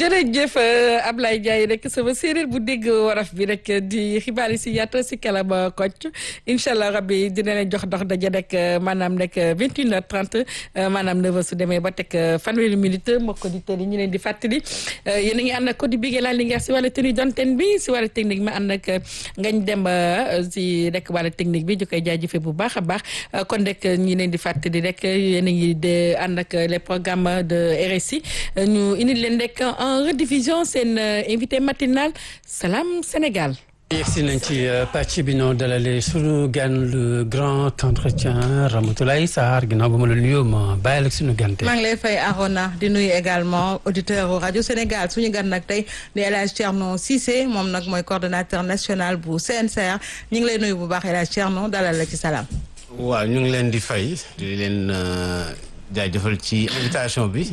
jërëjëf Ablaye Ndiaye rek sama séeréer bu dégg waraf bi rek di xibaar yi si yaata si kalama kocc incha allah rabbi dina leen jox dox daje rek maanaam rek 21h30 maanaam 9h su demee ba teg fanweeri minute mbokk auditeurs yi ñu leen di fàttali yéen a ngi ànd ak Codé Bigué la Linguère si wàllu tenue d'antenne bi si wàllu technique ma ànd ak ngañ dem si rek wàllu technique bi ñu koy jaajëfee bu baax a baax kon rek ñi leen di fàttali rek yéen a ngi de ànd ak les programmes de RSI ñu indi leen rek en rediffusion seen invité matinal Salam Sénégal. yegsi nañ ci pàcc bi noo dalalee sunu gan le grand entretien Ramatoulaye Sarr ginnaaw ba ma la nuyoo ma bàyyi la sunu gan tey. maa ngi lay fay Arona di nuyu également auditeur rajo Sénégal suñu gan nag tey di El Hadj Thierno Cissé moom nag mooy coordonnateur national bu CNCR ñu ngi lay nuyu bu baax El Hadj Thierno dalal la ci salaam. waaw ñu ngi leen di fay di leen jaajëfal ci invitation bi.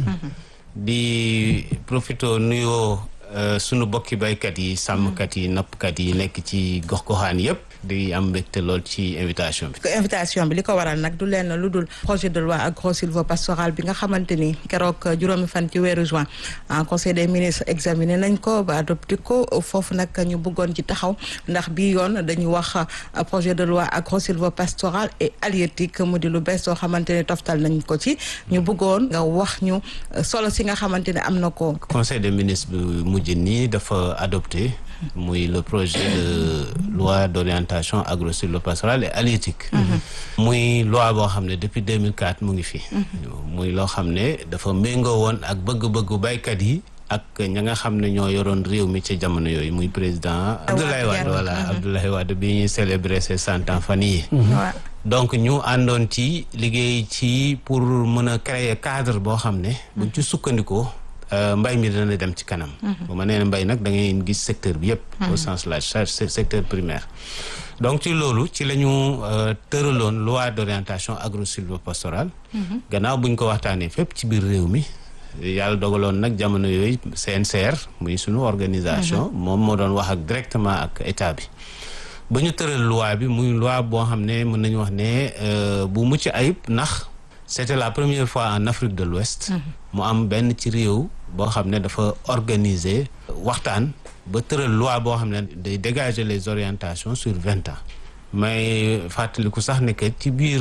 di profito nuyoo sunu bokki baykat yi sàmmkat yi nappkat yi nekk ci gox-goxaan yépp di am mbégte lool ci invitation bi. invitation bi li ko waral nag du leen lu dul projet de loi agro-sylvo-pastoral bi nga xamante ni keroog juróomi fan ci weeru juin en conseil des ministres examiné nañ ko ba adopté ko foofu nag ñu bëggoon ci taxaw ndax bii yoon dañu wax projet de loi agro-sylvo-pastoral et halieutique mu di lu bees soo xamante ni toftal nañ ko ci ñu bëggoon nga wax ñu solo si nga xamante ne am na ko. conseil des ministres bi mujj nii dafa adopté. muy le projet de loi d'orientation agro-sylvo-pastorale et halieutique muy loi boo xam ne depuis 2004 mu ngi fi muy loo xam ne dafa méngoo woon ak bëgg-bëggu baykat yi ak ña nga xam ne ñoo yoroon réew mi ci jamono yooyu muy président Abdoulaye Wade voilà Abdoulaye Wade bi ñuy célébrer ses cent ans fan yi donc ñu àndoon ci liggéey ci pour mën a créer cadre boo xam ne buñ ci sukkandikoo mbay mi dana dem ci kanam bu ma nee mbay nag da ngay gis secteur bi yëpp au sens large secteur primaire donc ci loolu ci la ñu tëraloon loi d'orientation agro-sylvo-pastorale gannaaw buñ ko waxtaanee fépp ci biir réew mi yàlla dogaloon nag jamono yooyu CNCR muy sunu organisation moom moo doon wax ak directement ak état bi ba ñu tëral loi bi muy loi boo xam ne mën nañu wax ne bu mucc ayib ndax c'était la première fois en Afrique de l'Ouest mu am benn ci réew boo xam ne dafa organiser waxtaan ba tëral loi boo xam ne day dégager les orientations sur vingt ans may fàttaliku sax ne que ci biir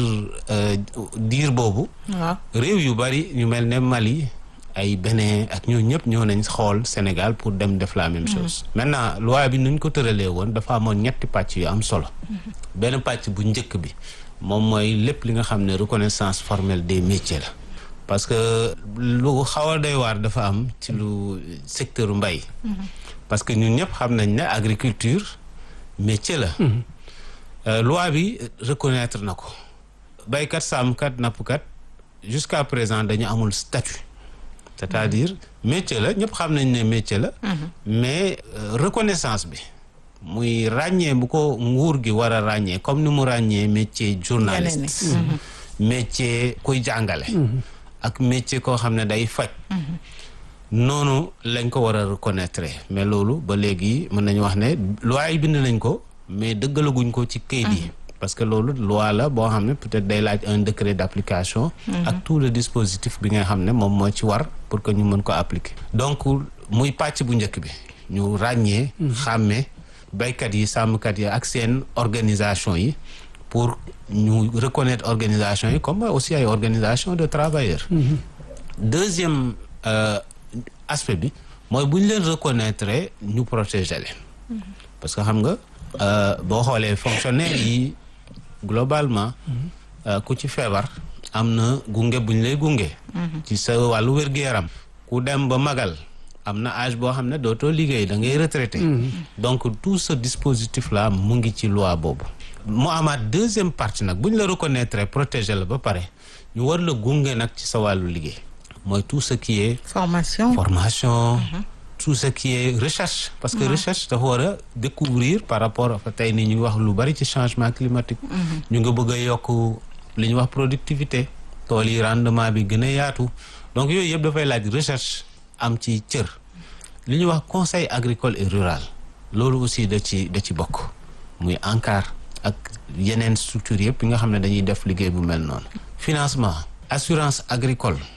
diir boobu réew yu bari ñu mel ne Mali ay Bénin ak ñoo ñëpp ñoo nañ xool Sénégal pour dem def la même chose maintenant loi bi nuñ ko tëralee woon dafa amoon ñetti pàcc yu am solo benn pàcc bu njëkk bi moom mooy lépp li nga xam ne reconnaissance formelle des métiers la parce que lu xaw a doy waar dafa am ci lu secteur mbay parce que ñun ñëpp xam nañ ne agriculture métier la loi bi reconnaître na ko baykat sàmmkat nappkat jusqu'à présent dañu amul statut c'est-à-dire métier la ñëpp xam nañ ne métier la mais reconnaissance bi muy ràññee bu ko nguur gi war a ràññee comme ni mu ràññee métier journaliste métier kuy jàngale ak métier koo xam ne day faj noonu lañ ko war a reconnaître mais loolu ba léegi mën nañu wax ne loi yi bind nañ ko mais dëggalaguñ ko ci kayit yi parce que loolu loi la boo xam ne peut-être day laaj un décret d'application ak tout le dispositif bi nga xam ne moom moo ci war pour que ñu mën ko appliquer donc muy pàcc bu njëkk bi ñu ràññee xàmmee baykat yi sàmmkat yi ak seen organisation yi pour ñu reconnaître organisation yi comme aussi ay organisation de travailleurs deuxième aspect bi mooy bu ñu leen reconnaître ñu protéger leen parce que xam nga boo xoolee fonctionnaire yi globalement ku ci feebar am na gunge bu ñu lay gunge ci sa wàllu wér-gu-yaram ku dem ba magal am na âge boo xam ne dootoo liggéey da ngay retraité donc tout ce dispositif là mu ngi ci loi boobu mu amaat deuxième partie nag bu ñu la reconnaître protéger la ba pare ñu war la gunge nag ci sa wàllu liggéey mooy tout ce qui est formation formation tout ce qui est recherche parce que recherche dafa war a découvrir par rapport ak tey ni ñu ngi wax lu bari ci changement climatique ñu nga bëgg a yokk li ñuy wax productivité tool yi rendement bi gën a yaatu donc yooyu yëpp dafay laaj recherche am ci cër li ñuy wax conseil agricole et rural loolu aussi da ci da ci bokk muy ANCAR ak yeneen structures yëpp yi nga xam ne dañuy def liggéey bu mel noonu financement assurance agricole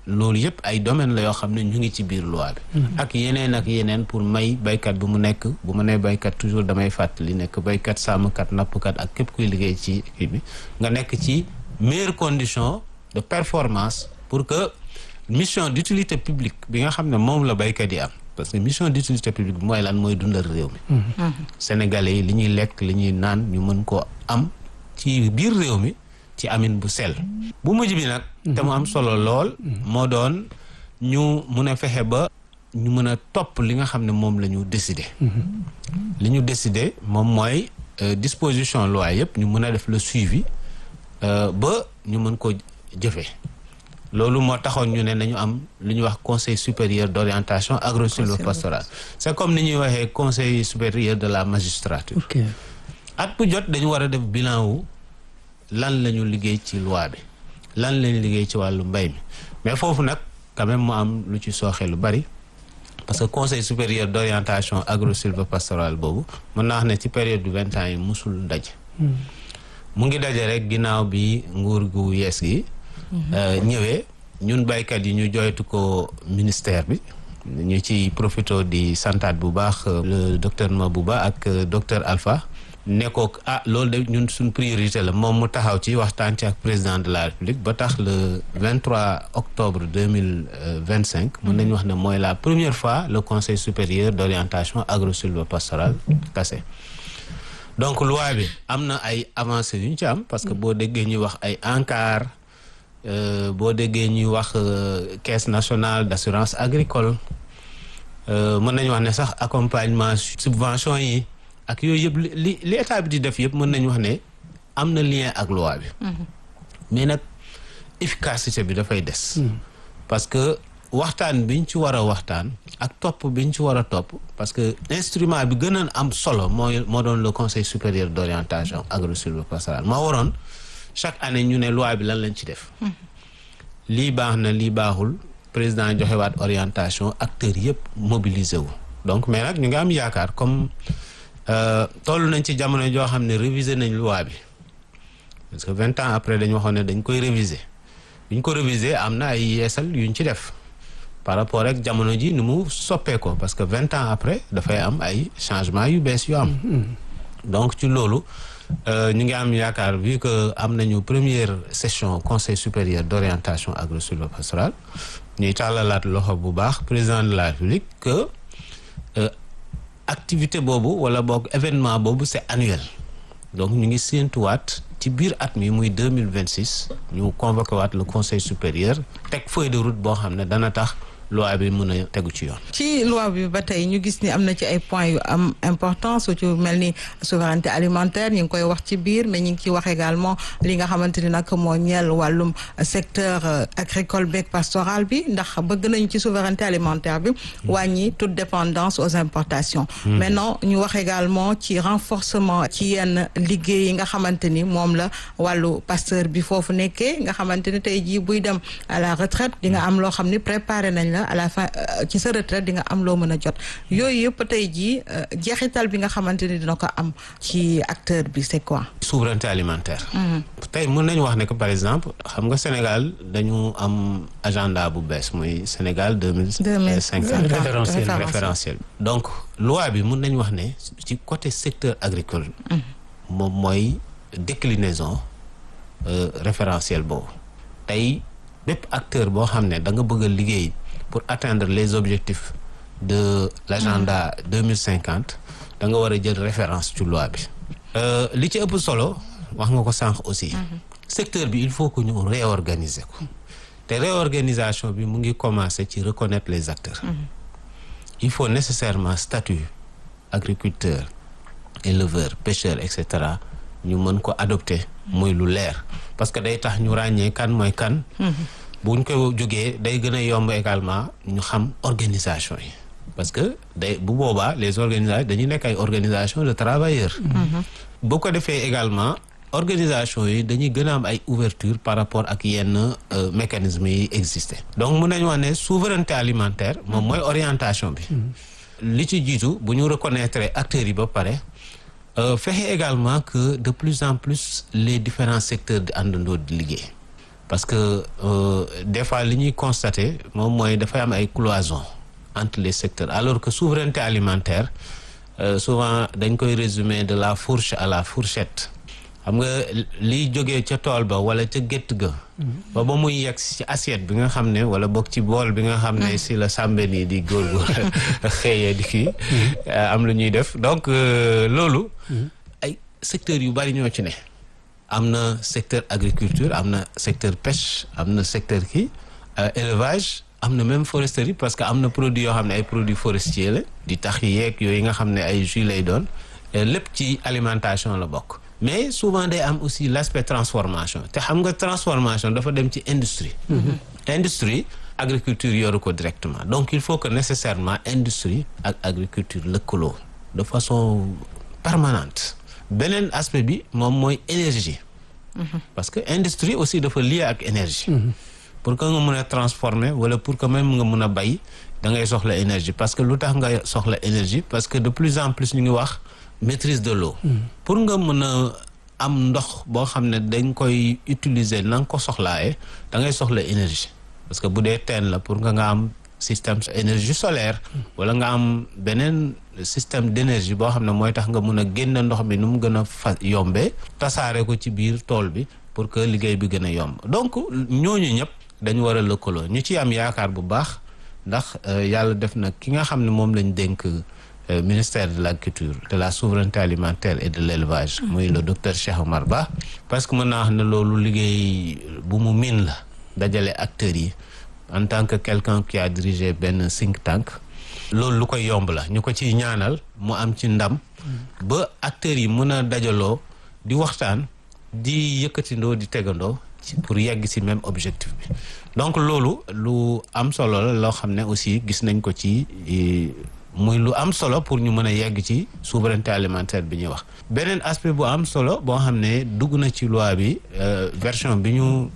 loolu yëpp ay domaine la yoo xam ne ñu ngi ci biir loi bi ak yeneen ak yeneen pour may baykat bu mu nekk bu ma nee baykat toujours damay fàttali nekk baykat sàmmkat nappkat ak képp kuy liggéey ci kii bi nga nekk ci meilleures conditions de performance pour que mission d'utilité publique bi nga xam ne moom la baykat yi am parce que mission d'utilité publique bi mooy lan mooy dundal réew mi sénégalais yi li ñuy lekk li ñuy naan ñu mën koo am ci biir réew mi ci amin bu sell bu mujj bi nag te mu am solo lool moo doon ñu mun a fexe ba ñu mën a topp li nga xam ne moom la ñu décider li ñu décider moom mooy disposition loi yëpp ñu mën a def le suivi ba ñu mën ko jëfee loolu moo taxoon ñu ne nañu am lu ñuy wax conseil supérieur d'orientation agro-sylvo-pastorale c'est comme ni ñuy waxee conseil supérieur de la magistrature at bu jot dañu war a def bilan wu lan la ñu liggéey ci loi bi lan la ñu liggéey ci wàllu mbay mi mais foofu nag quand même mu am lu ci sooxe lu bari parce que conseil supérieur d'orientation agro-sylvo-pastorale boobu mën naa wax ne ci période du vingt ans yi musul ndaje mu ngi daje rek ginnaaw bi nguur gu yees gi ñëwee ñun baykat yi ñu joytu ko ministère bi ñu ci profito di santaat bu baax le docteur Mabouba ak docteur Alpha ne ko ah loolu de ñun suñ priorité la moom mu taxaw ci waxtaan ci ak président de la république ba tax le 23 octobre 2025 mën nañu wax ne mooy la première fois le conseil supérieur d'orientation agro-sylvo-pastorale kase donc loi bi am na ay avancées yu ñu ci am parce que boo déggee ñuy wax ay ANCAR boo déggee ñuy wax caisse nationale d'assurance agricole mën nañu wax ne sax accompagnement subvention yi ak yooyu yëpp li li état bi di def yëpp mën nañu wax ne am na lien ak loi bi mais nag efficacité bi dafay des parce que waxtaan biñ ci war a waxtaan ak topp biñ ci war a topp parce que instrument bi gën a am solo mooy moo doon le conseil supérieur d'orientation agro-sylvo-pastorale moo waroon chaque année ñu ne loi bi lan lañ ci def lii baax na lii baaxul président joxewaat orientation acteurs yëpp mobilisé wu donc mais nag ñu ngi am yaakaar comme toll nañ ci jamono joo xam ne réviser nañ loi bi parce que vingt ans après dañu waxoon ne dañ koy réviser bi ñu ko réviser am na ay yeesal yuñ ci def par rapport ak jamono ji ni mu soppee ko parce que vingt ans après dafay am ay changements yu bees yu am donc ci loolu ñu ngi am yaakaar vu que am nañu première session conseil supérieur d'orientation agro-sylvo-pastorale ñuy tàllalaat loxo bu baax président de la République que activité boobu wala boog événement boobu c'est annuel donc ñu ngi séentuwaat ci biir at mi muy deux mille vingt six ñu convoqué waat le conseil supérieur teg feuille de route boo xam ne dana tax loi bi mën a tegu ci yoon. ci loi bi ba tey ñu gis ni am na ci ay points yu am importance su ci mel ni souveraineté alimentaire ñu ngi koy wax ci biir mais ñu ngi ciy wax également li nga xamante ni nag moo ñeel wàllum secteur agricole beeg pastoral bi ndax bëgg nañu ci souveraineté alimentaire bi wàññi toute dépendance aux importations. maintenant ñu wax également ci renforcement ci yenn liggéey yi nga xamante ni moom la wàllu pasteur bi foofu nekkee nga xamante ni tey jii buy dem à la retraite di nga am loo xam ni préparé nañ la à la fin ci sa retraite di nga am loo mën a jot yooyu yëpp tey jii jeexital bi nga xamante ni dina ko am ci acteur bi c'est quoi. souveraineté alimentaire. tey mën nañu wax ne que par exemple xam nga Sénégal dañu am agenda bu bees muy Sénégal deux mille cinquante référentiel référentiel donc loi bi mën nañu wax ne ci côté secteur agricole. moom mooy déclinaison référentiel boobu tey bépp acteur boo xam ne da nga bëgg a liggéey. pour atteindre les objectifs de l'agenda deux mille cinquante da nga war a jël référence ci loi bi li ci ëpp solo wax nga ko sànq aussi secteur bi il faut que ñu réorganiser ko te réorganisation bi mu ngi commencer ci reconnaître les acteurs il faut nécessairement statut agriculteur éleveur pêcheur et cetera ñu mën ko adopter muy lu leer parce que day tax ñu ràññee kan mooy kan buñ ko jógee day gën a yomb également ñu xam organisation yi parce que day bu boobaa les organisations dañuy nekk ay organisation de travailleurs bu ko defee également organisation yi dañuy gën a am ay ouverture par rapport ak yenn mécanismes yi existé donc mun nañu wax ne souveraineté alimentaire moom mooy orientation bi li ci jiitu bu ñu reconnaître acteurs yi ba pare fexe également que de plus en plus les différents secteurs di àndandoo di liggéey parce que euh, des fois li ñuy constater moom mooy dafay am ay cloison entre les secteurs alors que souveraineté alimentaire euh, souvent dañ koy résumer de la fourche à la fourchette xam nga liy jógee ca tool ba wala ca gétt ga ba ba muy yegg ci assiette bi nga xam ne wala boog ci bool bi nga xam ne si la sàmbe nii di góorgóor xëyee di kii am lu ñuy def donc loolu ay secteurs yu bari ñoo ci ne am na secteur agriculture am na secteur pêche am na secteur kii élevage am na même foresterie parce que am na produit yoo xam ne ay produits forestiers la di tax yeeg yooyu nga xam ne ay jus lay doon lépp ci alimentation la bokk mais souvent day am aussi l'aspect transformation te xam nga transformation dafa dem ci industrie industrie agriculture yoru ko directement donc il faut que nécessairement industrie ak agriculture lëkkaloo de façon permanente beneen aspect bi moom mooy énergie parce que industrie aussi dafa lié ak énergie pour que nga mën a transformer wala pour que même nga mën a bay da ngay soxla énergie parce que lu tax nga soxla énergie parce que de plus en plus ñu ngi wax maîtrise de l'eau pour nga mën a am ndox boo xam ne dañ koy utiliser na nga ko soxlaaye da ngay soxla énergie parce que bu dee teen la pour nga nga am système énergie solaire wala nga am beneen système d'énergie boo xam ne mooy tax nga mun a génn ndox mi nu mu gën a fa yombee tasaare ko ci biir tool bi pour que liggéey bi gën a yomb donc ñooñu ñëpp dañu war a lëkkaloo ñu ci am yaakaar bu baax ndax yàlla def na ki nga xam ne moom lañ dénk ministère de l'agriculture de la souveraineté alimentaire et de l'élevage muy le docteur Cheikh Omar Ba parce que mën naa wax ne loolu liggéey bu mu miin la dajale acteurs yi en tant que quelqu'un qui a dirigé benn think tank loolu lu koy yomb la ñu ko ciy ñaanal mu am ci ndam ba acteurs yi mën a dajaloo di waxtaan di yëkkatindoo di tegandoo ci pour yegg ci même objectif bi donc loolu lu am solo la loo xam ne aussi gis nañ ko ci muy lu am solo pour ñu mën a yegg ci souveraineté alimentaire bi ñuy wax beneen aspect bu am solo boo xam ne dugg na ci loi bi version bi ñu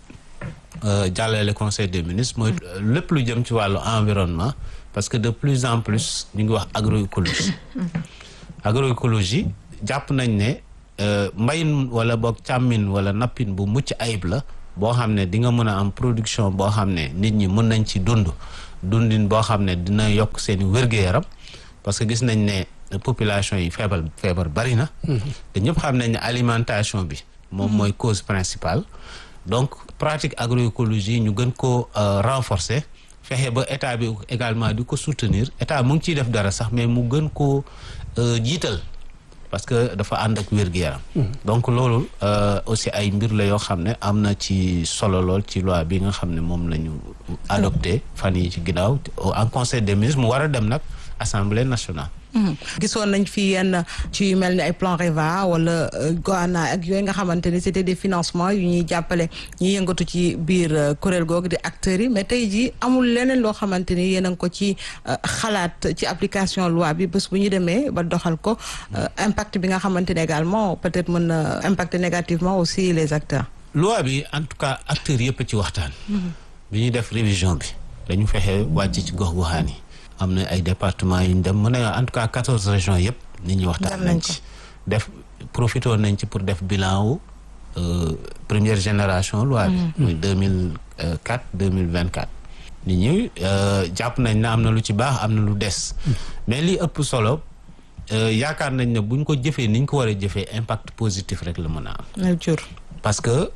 jàllale conseil des ministres mooy lépp lu jëm ci wàllu environnement parce que de plus en plus ñu ngi wax agroécologie agroécologie jàpp nañ ne mbayin wala boog càmmin wala nappin bu mucc ayib la boo xam ne di nga mën a am production boo xam ne nit ñi mën nañ ci dund dundin boo xam ne dina yokk seen wér-gu-yaram parce que gis nañ ne population yi feebar feebar bari na te ñëpp xam nañ ne alimentation bi moom mooy cause principale donc pratique agroécologie ñu gën ko renforcer fexe ba état bi également di ko soutenir état mu ngi ciy def dara sax mais mu gën koo jiital parce que dafa ànd ak wér-gu-yaram donc loolu aussi ay mbir la yoo xam ne am na ci solo lool ci loi bi nga xam ne moom la ñu adopté fan yi ci ginnaaw en conseil des ministres mu war a dem nag assemblée nationale gisoon nañ fi yenn ci yu mel ni ay plan REVA wala Goana ak yooyu nga xamante ni c'était des financements yu ñuy jàppale ñuy yëngatu ci biir kuréel googu di acteurs yi mais tey jii amul leneen loo xamante ni yéen a ngi ko ci xalaat ci application loi bi bés bu ñu demee ba doxal ko impact bi nga xamante ne également peut-être mën na impacter négativement aussi les acteurs. loi bi en tout cas acteurs yëpp ci waxtaan. bi ñuy def révision bi dañu fexe wàcc ci gox goxaan yi. am na ay départements yu ñu dem mën na en tout cas quatorze régions yëpp nit ñi waxtaan nañ ci def profité nañ ci pour def bilan wu première génération loi bi muy deux mille quatre deux mille vingt quatre nit ñi jàpp nañ ne am na lu ci baax am na lu des mais li ëpp solo yaakaar nañ ne buñ ko jëfee ni ñu ko war a jëfee impact positif rek la mën a am parce que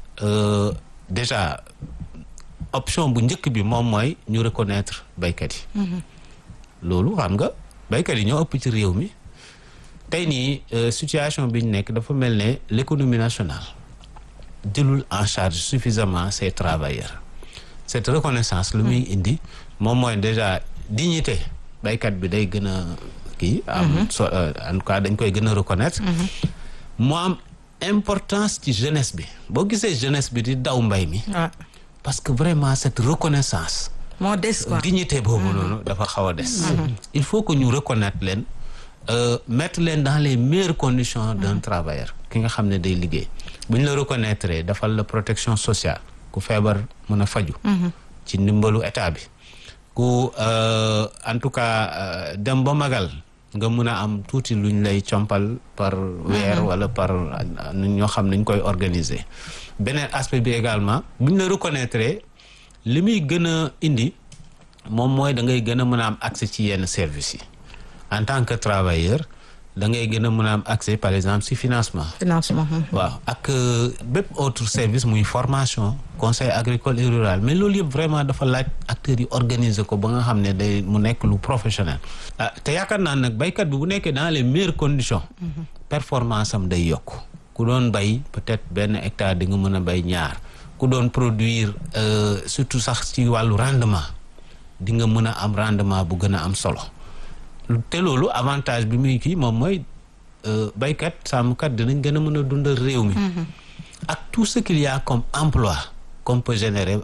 déjà option bu njëkk bi moom mooy ñu reconnaître baykat yi loolu xam nga baykat yi ñoo ëpp ci réew mi tey nii situation bi ñu nekk dafa mel ne l'économie nationale jëlul en charge suffisamment ses travailleurs cette reconnaissance lu muy indi moom mooy déjà dignité baykat bi day gën a kii am so en tout cas dañ koy gën a reconnaître mu am importance ci jeunesse bi boo gisee jeunesse bi di daw mbay mi parce que vraiment cette reconnaissance moo des quoi dignité boobu noonu dafa xaw a des il faut que ñu reconnaître leen mettre leen dans les meilleures conditions d'un travailleur ki nga xam ne day liggéey bu ñu la reconnaître dafal la protection sociale ku feebar mën a faju ci ndimbalu état bi ku en tout cas dem ba magal nga mun a am tuuti luñ lay compal par weer wala par ñoo xam nañ koy organiser beneen aspect bi également buñ la reconnaître li muy gën a indi moom mooy da ngay gën a mën a am accès ci yenn services yi en tant que travailleur da ngay gën a mën a am accès par exemple si financement financement. waaw ak bépp autre service muy formation conseil agricole et rural mais loolu yëpp vraiment dafa laaj acteurs yi organiser ko ba nga xam ne day mu nekk lu professionnel ah te yaakaar naa nag baykat bi bu nekkee dans les meilleures conditions performance am day yokk ku doon bay peut-être benn hectare di nga mën a bay ñaar ku doon produire surtout sax ci wàllu rendement di nga mën a am rendement bu gën a am solo te loolu avantage bi muy kii moom mooy baykat sàmmkat dinañ gën a mën a dundal réew mi ak tout ce qu'il y a comme emploi qu'on peut générer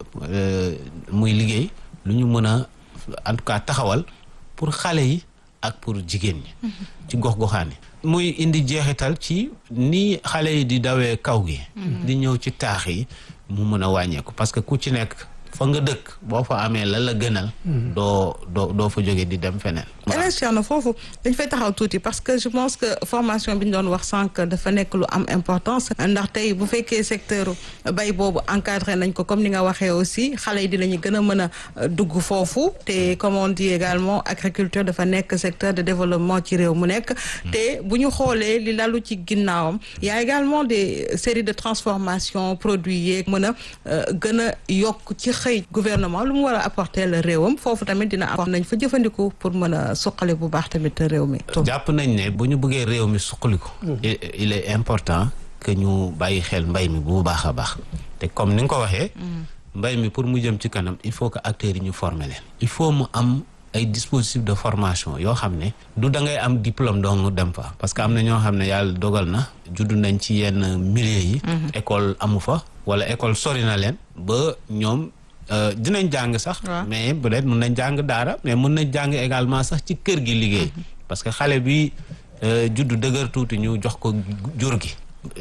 muy liggéey lu ñu mën a en tout cas taxawal pour xale yi ak pour jigéen ñi ci gox-goxaan yi muy indi jeexital ci ni xale yi di dawee kaw gi di ñëw ci taax yi mu mën a wàññeeku parce que ku ci nekk fa nga dëkk boo fa amee la la gënal doo doo doo fa jóge di dem feneen élection na foofu dañ fay taxaw tuuti parce que je pense que formation bi ñu doon wax sànq dafa nekk lu am importance ndax tey bu fekkee secteur bay boobu encadré nañ ko comme ni nga waxee aussi xale yi dinañu gën a mën a dugg foofu te comme on dit également agriculture dafa nekk secteur de développement ci réew mu nekk te bu ñu xoolee li lalu ci ginnaawam y a également des séries de transformation produits yeeg mën a gën a yokk ci xëy gouvernement lu mu war a apporter la réewam foofu tamit dina am nañ fa jëfandiku pour mën a suqali bu baax tamit réew mi. jàpp nañ ne bu ñu bëggee réew mi suqali ko. il est important que ñu bàyyi xel mbay mi bu baax a baax. te comme ni nga ko waxee. mbay mi pour mu jëm ci kanam il faut que acteurs yi ñu former leen. il faut mu am ay dispositifs de formation yoo xam ne. du da ngay am diplôme dong dem fa. parce que am na ñoo xam ne yàlla dogal na. judd nañ ci yenn milieu yi. école amu fa. wala école sori na leen. ba ñoom. dinañ jàng sax mais peut-être mun nañ jàng daara mais mun nañ jàng également sax ci kër gi liggéey parce que xale bi juddu dëgër tuuti ñu jox ko jur gi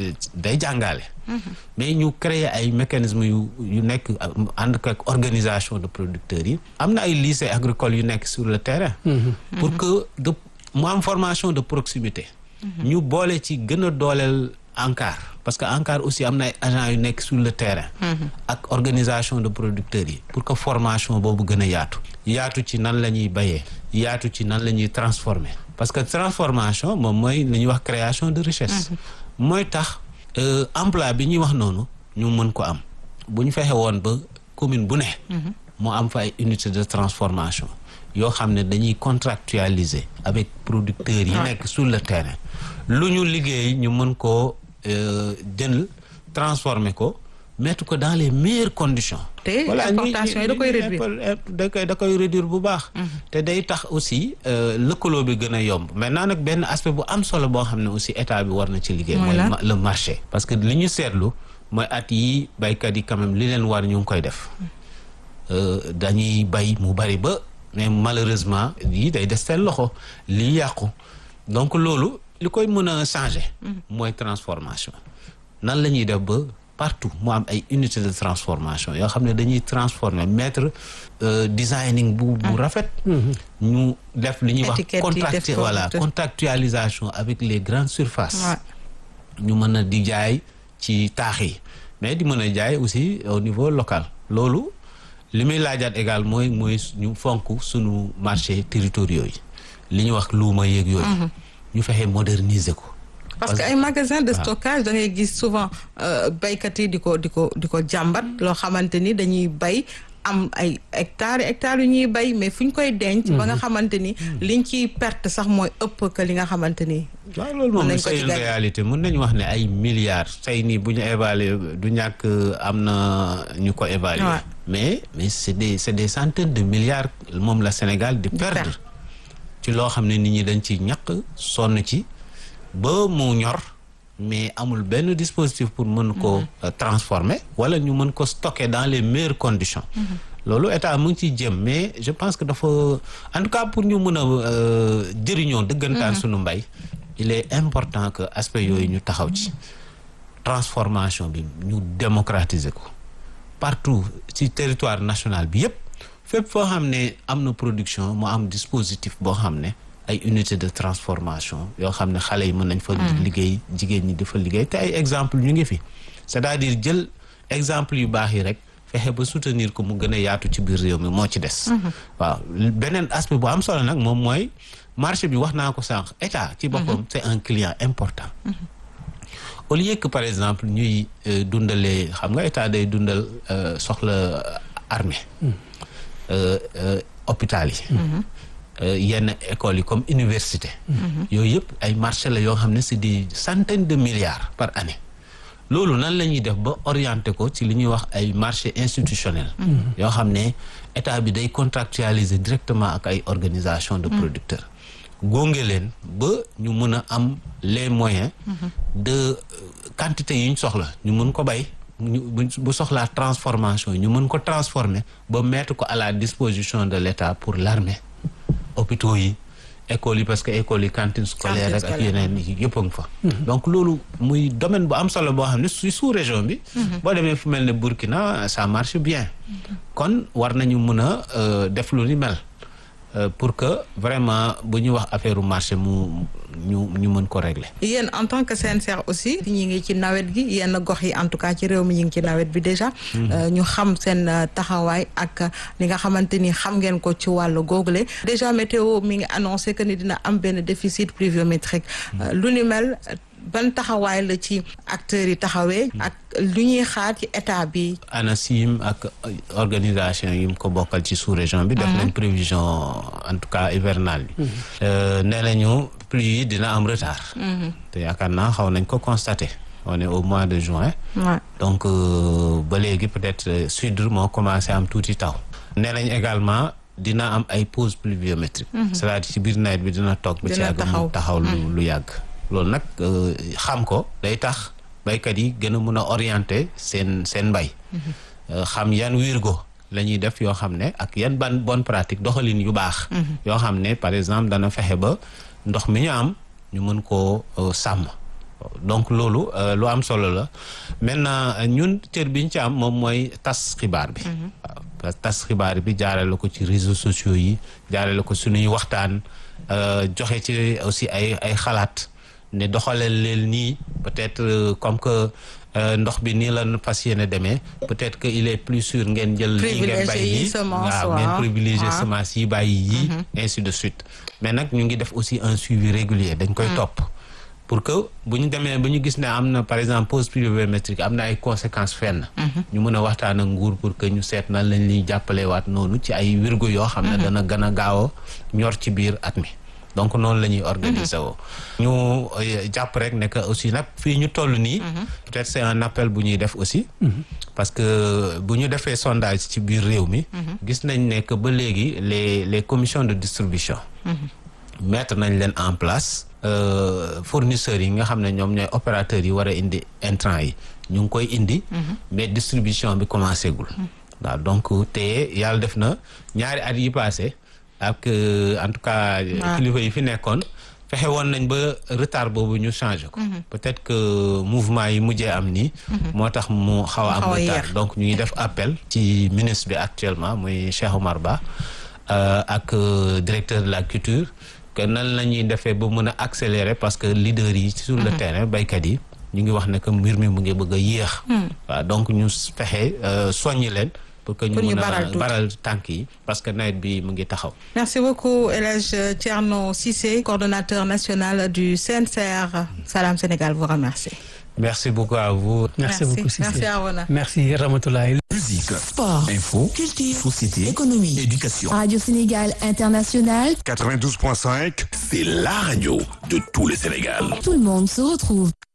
day jàngale mais ñu créer ay mécanismes yu yu nekk ànd ak organisation de producteurs yi am na ay lycées agricoles yu nekk sur le terrain pour que de mu am formation de proximité ñu boole ci gën a dooleel ANCAR parce que ANCAR aussi am na ay agents yu nekk sur le terrain. ak organisation de producteurs yi. pour que formation boobu gën a yaatu. yaatu ci nan la ñuy bayee. yaatu ci nan la ñuy transformer. parce que transformation moom mooy li ñuy wax création de richesse. mooy tax emploi bi ñuy wax noonu ñu mën ko am bu ñu fexe woon ba commune bu ne. mu am fa ay unité de transformation yoo xam ne dañuy contractualiser avec producteurs yi nekk sur le terrain. lu ñu liggéey ñu mën koo jël transformer ko mettre ko dans les meilleures conditions. te importation yi da koy réduire da koy da koy réduire bu baax. te day tax aussi lëkkaloo bi gën a yomb maintenant nag benn aspect bu am solo boo xam ne aussi état bi war na ci liggéey. mooy le marché. parce que li ñu seetlu mooy at yi baykat yi quand même li leen war ñu ngi koy def dañuy bay mu bari ba mais malheureusement lii day des seen loxo lii yàqu donc loolu. li koy mën a changer. mooy transformation. nan la ñuy def ba partout mu am ay unités de transformation yoo xam ne dañuy transformer mettre designing bu bu rafet. ñu def li ñuy wax contractu voilà contractualisation avec les grandes surfaces. ñu mën a di jaay ci taax yi mais di mën a jaay aussi au niveau local loolu li muy laajaat égal mooy mooy ñu fonk sunu marché territoriaux yi li ñuy wax luuma yeeg yooyu. ñu fexe moderniser ko. parce que ay magasin de stockage da ngay gis souvent baykat yi di ko di ko di ko jàmbat loo xamante ni dañuy bay am ay hectares hectares yu ñuy bay mais fu ñu koy denc. ba nga xamante ni liñ ciy perte sax mooy ëpp que li nga xamante ni. waaw loolu moom c'est une réalité mën nañu wax ne ay milliards tey nii bu ñu évaluer du ñàkk am na ñu ko évaluer. mais mais c'est des c'est des centaines de milliards moom la Sénégal di perdre. ci loo xam ne nit ñi dañ ci ñaq sonn ci ba mu ñor mais amul benn dispositif pour mën ko transformer wala ñu mën ko stocker dans les meilleures conditions loolu état mu ngi ciy jëm mais je pense que dafa en tout cas pour ñu mën a jëriñoo dëggantaan suñu mbay il est important que aspect yooyu ñu taxaw ci transformation bi ñu démocratiser ko partout ci territoire national bi yépp fépp foo xam ne am na production mu am dispositif boo xam ne ay unité de transformation yoo xam ne xale yi mën nañ fa liggéey jigéen ñi di fa liggéey te ay exemple ñu ngi fi c'est-à-dire jël exemple yu baax yi rek fexe ba soutenir ko mu gën a yaatu ci biir réew mi moo ci des waaw beneen aspect bu am solo nag moom mooy marché bi wax naa ko sànq état ci boppam c'est un client important au lieu que par exemple ñuy dundalee xam nga état day dundal soxla armée hôpital yi yenn écoles yi comme université yooyu yëpp ay marché la yoo xam ne c'est des centaines de milliards par année loolu nan la ñuy def ba orienté ko ci li ñuy wax ay marché institutionnel yoo xam ne état bi day contractualiser directement ak ay organisation de producteurs góonge leen ba ñu mën a am les moyens de quantité yi ñu soxla ñu mën ko bay ñu bu soxlaa transformation ñu mën ko transformer ba mettre ko à la disposition de l'État pour l'armée hôpitaux yi écoles yi parce que écoles yi cantine scolaire rek ak yeneen yi yëpp a ngi fa donc loolu muy domaine bu am solo boo xam ne su sous région bi boo demee fu mel ne Burkina ça marche bien kon war nañu mën a def lu ni mel pour que vraiment bu ñu wax affaire marché mu ñu ñu mën ko régler. yéen en tant que CNCR aussi ñi ngi ci nawet gi yenn gox yi en tout cas ci réew mi ñu ngi ci nawet bi déjà. ñu xam seen taxawaay ak li nga xamante ni xam ngeen ko ci wàllu googule. déjà météo mi ngi annoncé que ni dina am benn déficit pluviométrique. lu ni mel ban taxawaay la ci acteurs yi taxawee. ak lu ñuy xaar ci état bi. ANACIM ak organisation yi mu ko bokkal ci sous-région bi. def nañ prévision en tout cas hivernale bi. nee nañu pluie yi dina am retard. te yaakaar naa xaw nañ ko constater. on est au mois de juin. Ouais. donc ba léegi peut-être sud moo commencé am tuuti taw. nee nañ également dina am ay pauses pluviométriques. c'est-à-dire ci biir nawet bi dina toog. ba ci Dina yàgg mu taxaw lu lu yàgg. loolu nag xam ko day tax baykat yi gën a mun a orienter seen seen mbay. xam yan wirgo la ñuy def yoo xam ne ak yan ban bonne pratique doxalin yu baax. yoo xam ne par exemple dana fexe ba ndox mi ñu am ñu mën koo sàmm. donc loolu lu am solo la maintenant ñun cër bi ñu ci am moom mooy tas xibaar bi. waaw tas xibaar bi jaarale ko ci réseaux sociaux yi jaarale ko suñuy waxtaan joxe ci aussi ay ay xalaat. ne doxaleel leen nii peut-être comme que ndox bi nii la fas yéene demee peut-être que il est plus sûr ngeen jël lii ngeen bàyyi yi waaw ngeen privilégier semence yi bàyyi yi ainsi de suite mais nag ñu ngi def aussi un suivi régulier dañ koy topp pour que bu ñu demee ba ñu gis ne am na par exemple pause pluviométrique am na ay conséquences fenn ñu mën a waxtaan ak nguur pour que ñu seet nan lañ liy jàppale waat noonu ci ay wirgo yoo xam ne dana gën a gaaw a ñor ci biir at mi donc noonu la ñuy organiser woo ñu jàpp rek ne que aussi nag fii ñu toll nii peut-être c'est un appel bu ñuy def aussi parce que bu ñu defee sondage ci biir réew mi gis nañ ne que ba léegi les les commissions de distribution mettre nañ leen en place fournisseurs yi nga xam ne ñoom ñooy opérateurs yi war a indi intrants yi ñu ngi koy indi mais distribution bi commencé gul waaw donc te yàlla def na ñaari at yi passé ak en tout cas kilifa yi fi nekkoon fexe woon nañ ba retard boobu ñu changé ko peut-être que mouvement yi mujjee am nii moo tax mu xaw a am retard donc ñu ngi def appel ci ministre bi actuellement muy Cheikh Omar Ba ak directeur de la culture que nan la ñuy defee ba mën a accélérer parce que leaders yi sur le terrain baykat yi ñu ngi wax ne que mbir mi mu ngi bëgg a yéex waaw donc ñu fexe soññi leen pour que ñu mën a baral tànk yi parce que nawet bi mu ngi taxaw. merci beaucoup El Hadj Thierno Cissé coordonnateur national du CNCR Salam Sénégal vous remercie. merci beaucoup à vous. merci beaucoup Cissé merci Arona. merci Ramatoulaye. Musique, Sport, info, culture, société, économie. éducation. Radio Sénégal International, 92.5, c'est la radio de tout le Sénégal. tout le monde se retrouve.